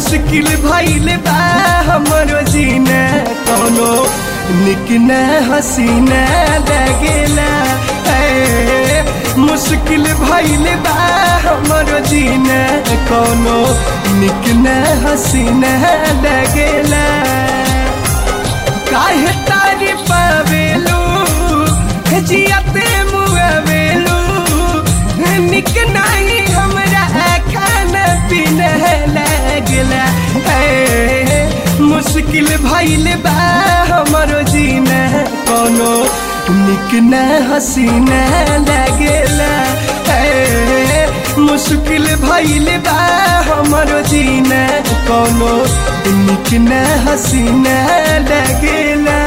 मुश्किल भइल बा हमरो जीना कोनो निक न हसीना लगेला ए, मुश्किल भइल बा हमरो जीना कोनो निक न हसीना लगेला काहे तारी पावेलू जियते मुआवेलू निक नहीं हमरा खाना पीना लगला ए, मुश्किल भइल बा हमरो जीना कोनो निक न हसीना लगेला ए, मुश्किल भइल बा हमरो जीना कोनो निक न हसीना लगेला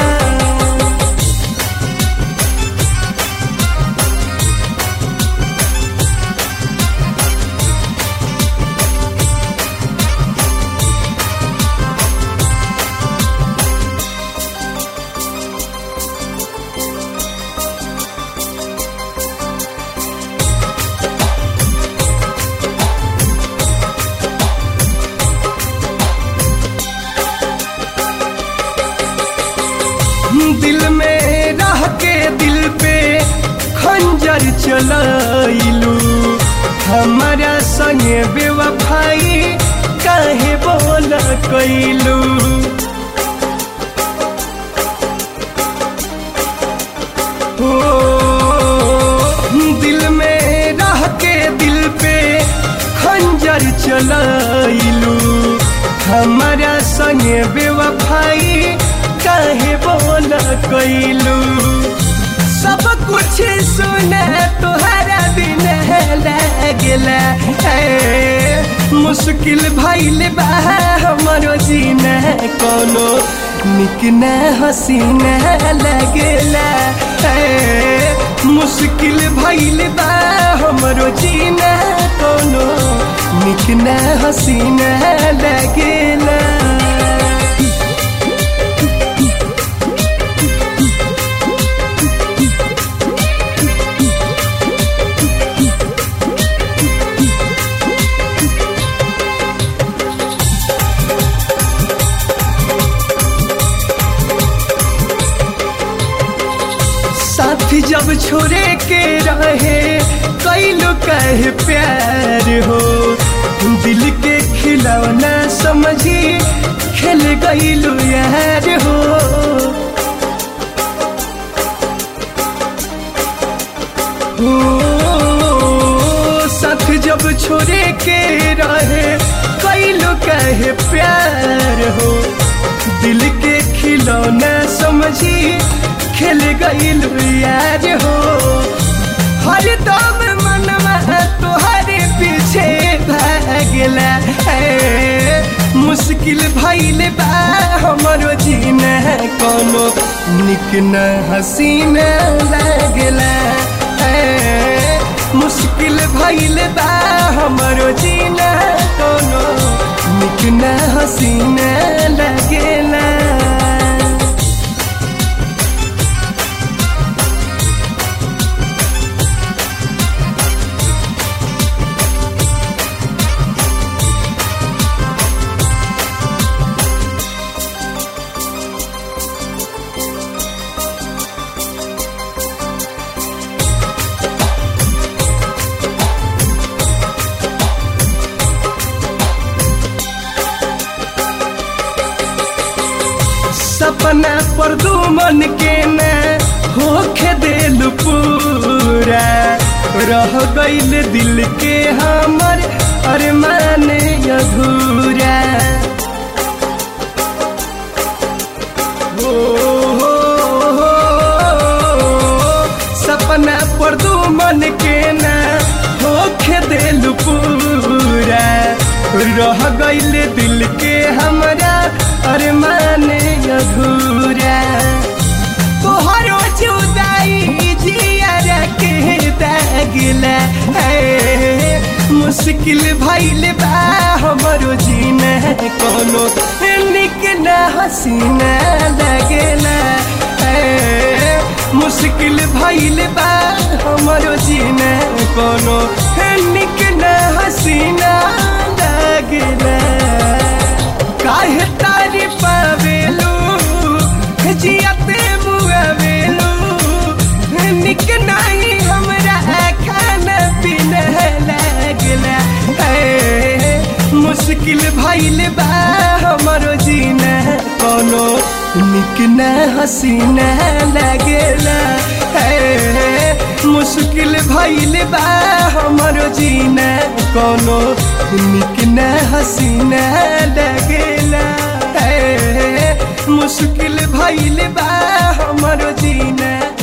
दिल में रह के दिल पे खंजर चलाइलू हमारा संगे बेवफाई काहे बोल कैलू ओ, दिल में रह के दिल पे खंजर चलाइलू हमारा संगे बेवफाई काहे बोल कैलू सब कुछ सुने तुहरा दिन लगला ए, मुश्किल भइल बा हमरो जीना कोनो निक न हसीना लगला ए, मुश्किल भइल बा हमरो जीना कोनो निक न हसीना लगला साथी जब छोड़े के रहे कैलो कहे प्यार हो दिल के खिलौना समझी खेल गईलू यार हो ओ, साथ जब छोड़े के रहे कैलो कहे प्यार हो दिल के खिलौना समझी खेल गईल यार हो हर दम मनवा तोहरे पीछे भागला है मुश्किल भइल बा हमरो जीना कोनो निक न हसीना लगला है मुश्किल भइल बा हमरो जीना कोनो निक न हसीना लगला सपना पर दू मन के न होखे दिल पूरा रह गईल दिल के हमर अरमान अधूरा हो, हो, हो, सपना पर दू मन के न होखे दिल पूरा रह गईल दिल के हमरा अरमान अधूरा तोहरो जुदाई जिया के दागिला है मुश्किल भइल बा हमरो जीना कोनो निक न हसीना लगेला है मुश्किल भइल बा हमरो जीना कोनो निक न हसीना लगेला मुश्किल भइल बा हमरो जीना कोनो निक न हसीना लागेला हे मुश्किल भइल बा हमरो जीना कोनो निक न हसीना लागेला हे मुश्किल भइल बा हमरो जीना